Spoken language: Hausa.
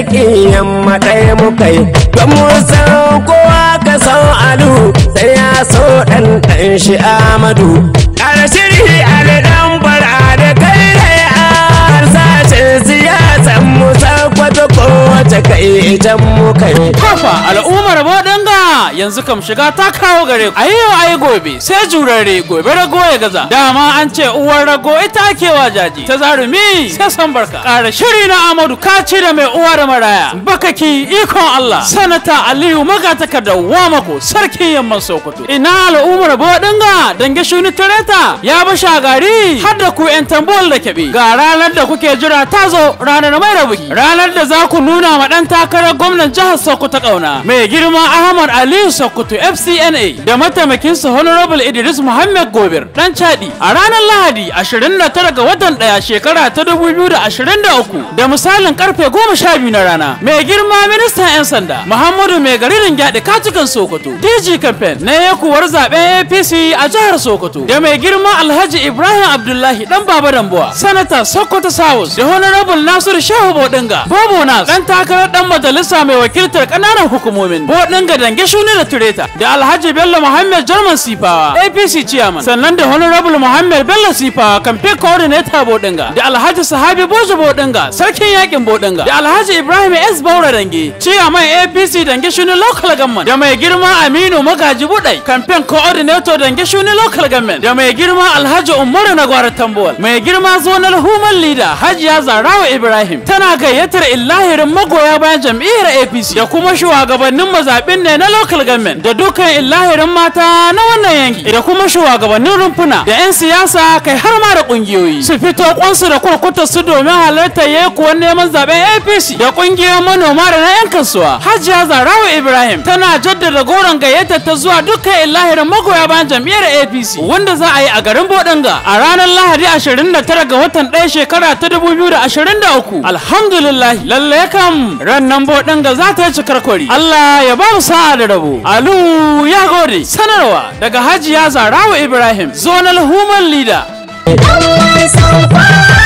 jam'iyyar maɗai muka yi don mu san kowa ka san alu sai ya so ɗan ɗan shi amadu ƙarshiri alidan fara da kai da ya sashen siyasan mu sakwata kowace kai jan muka yi Kafa al'ummar Bodanga yanzu kam shiga ta kawo gare ku. Ayi yau ayi gobe sai jurare gobe rago ya gaza. Dama an ce uwar rago ita ake wa jaji. Ta zarumi sai san barka. Ƙara shiri na Amadu kaci da mai uwa da maraya. Bakaki ikon Allah. Sanata Aliyu magataka da Wamako sarkin yamman Sokoto. Ina al'ummar Bodanga dange shuni tareta ya bi shagari har da ku 'yan tambol da kebe. Ga ranar da kuke jira ta zo ranar mai rabuki. Ranar da za ku nuna ma ɗan takarar gwamnan jihar Sokoto ƙauna. Mai girma Ahmad Aliyu Sokoto FCNA da mataimakinsa Honorable Idris Muhammad Gobir ɗan Chadi a ranar Lahadi 29 ga watan ɗaya shekara ta 2023 da misalin karfe 12 na rana. Mai girma ministan 'yan sanda Muhammadu Mai garirin gyaɗe katukan Sokoto DG campaign na yakuwar zaben APC a jihar Sokoto da mai girma Alhaji Ibrahim Abdullahi ɗan Baba Dambuwa Sanata Sokoto South da Honorable Nasiru Shehu Bodinga Bobo Nas ɗan takarar ɗan majalisa mai wakiltar ƙananan hukumomin Bodinga Dange Shuni da Tureta da Alhaji Bello Muhammad Jarman Sifawa APC Chairman sannan da Honorable Muhammad Bello Sifawa campaign coordinator Bodinga da Alhaji Sahabi Bojo Bodinga sarkin yakin Bodinga da Alhaji Ibrahim S Baura Dange Chairman APC Dange Shuni local government da mai girma Aminu Magaji Budai campaign coordinator Dange Shuni local government da mai girma Alhaji Umaru Nagwara Tambuwal mai girma zonal human leader Hajiya Zarawa Ibrahim tana gayyatar illahirin magoya bayan jam'iyyar APC da kuma shugabannin mazaɓin ne na local government da dukkan illahirin mata na wannan yanki da kuma shugabannin rumfuna da 'yan siyasa kai har ma da ƙungiyoyi su fito kwansu da kurkuta su domin halartar yakuwan neman zaben APC da ƙungiyoyin manoma da na 'yan kasuwa Hajiya Zarawa Ibrahim tana jaddada goron gayyatar ta zuwa dukkan illahirin magoya bayan jam'iyyar APC wanda za a yi a garin Bodanga a ranar Lahadi 29 ga watan 1 shekara ta 2023 alhamdulillah lalle kam rannan Bodanga za ta yi cikar kwari Allah ya ba mu sa'a da rabo Alu ya gode sanarwa daga Hajiya Zarawa Ibrahim zonal human leader Dan wasan kwana